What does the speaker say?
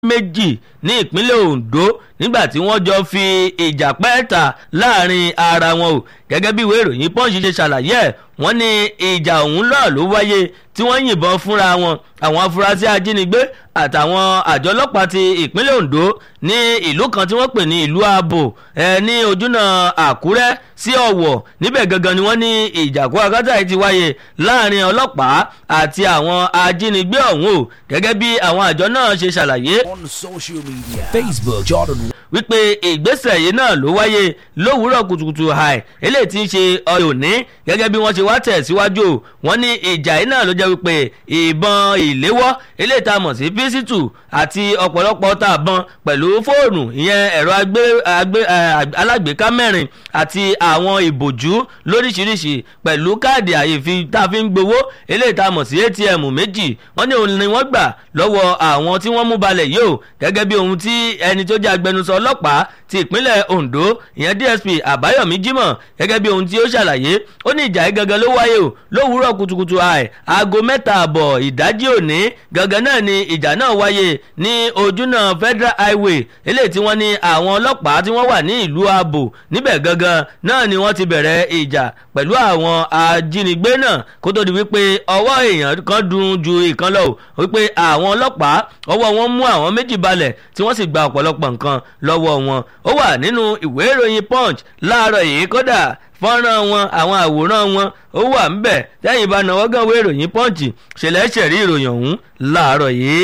méjì ní ìpínlẹ̀ Ondo nígbà tí wọ́n jọ fi ìjà pẹ́ẹ́ta láàrin ara wọn o gẹ́gẹ́ bí ìwé ìròyìn Punch ṣe ṣàlàyé ẹ̀ wọ́n ní ìjà ọ̀hún náà ló wáyé tí wọ́n yìnbọn fúnra wọn àwọn afurasí ajínigbé àtàwọn àjọ ọlọ́pàá ti ìpínlẹ̀ Ondo ní ìlú kan tí wọ́n pè ní ìlú Abo ẹ ní ojúnà Àkúrẹ́ sí Ọ̀wọ̀ níbẹ̀ gangan ni wọ́n ní ìjàkú akátá yìí ti wáyé láàrin ọlọ́pàá àti àwọn ajínigbé ọ̀hún o gẹ́gẹ́ bí àwọn àjọ náà ṣe ṣàlàyé on social media Facebook Jordan wípé ìgbésẹ̀ yìí náà ló wáyé lówùúrọ̀ kùtùkùtù àì eléyìí tí ń ṣe ọyọ òní gẹ́gẹ́ bí wọ́n ṣe wá tẹ̀síwájú wọ́n ní ìjà yìí náà ló jẹ́ wípé ìbọn ìléwọ́ eléyìí tá a mọ̀ sí písítù àti ọ̀pọ̀lọpọ̀ tá a bọn pẹ̀lú fóònù ìyẹn ẹ̀rọ alágbèéká mẹ́rin àti àwọn ìbòjú lóríṣiríṣi pẹ̀lú káàdì àyèfi tá a fi ń gbowó eléyìí tá a mọ̀ sí ATM méjì wọ́n ní òun ni wọ́n gbà lọ́wọ́ àwọn tí wọ́n mú balẹ̀ yìí o gẹ́gẹ́ bí ohun tí ẹni tó jẹ́ agbẹnusọ ọlọ́pàá ti ìpínlẹ̀ Ondo ìyẹn DSP Àbáyọ̀mí Jímọ̀ gẹ́gẹ́ bí ohun tí ó ṣàlàyé ó ní ìjà yìí gangan ló wáyé o lówùúrọ̀ kùtùkùtù àì aago mẹ́ta àbọ̀ ìdájí òní gangan náà ni ìjà náà wáyé ní ojúnà Federal Highway eléyìí tí wọ́n ní àwọn ọlọ́pàá tí wọ́n wà ní ìlú Abo níbẹ̀ gangan náà ni wọ́n ti bẹ̀rẹ̀ ìjà pẹ̀lú àwọn ajínigbé náà kó tó di wípé ọwọ́ èèyàn kan dùn ju ìkan lọ wípé àwọn ọlọ́pàá ọwọ́ wọn mú àwọn méjì balẹ̀ tí wọ́n sì gba ọ̀pọ̀lọpọ̀ nǹkan lọ́wọ́ wọn ó wà nínú ìwé ìròyìn Punch láàárọ̀ yìí kódà fọ́nrán wọn àwọn àwòrán wọn ó wà ń bẹ̀ tẹ́yìn bá náwó gan ìwé ìròyìn Punch ṣẹlẹ̀ ṣẹ̀rí ìròyìn ọ̀hún láàárọ̀ yìí.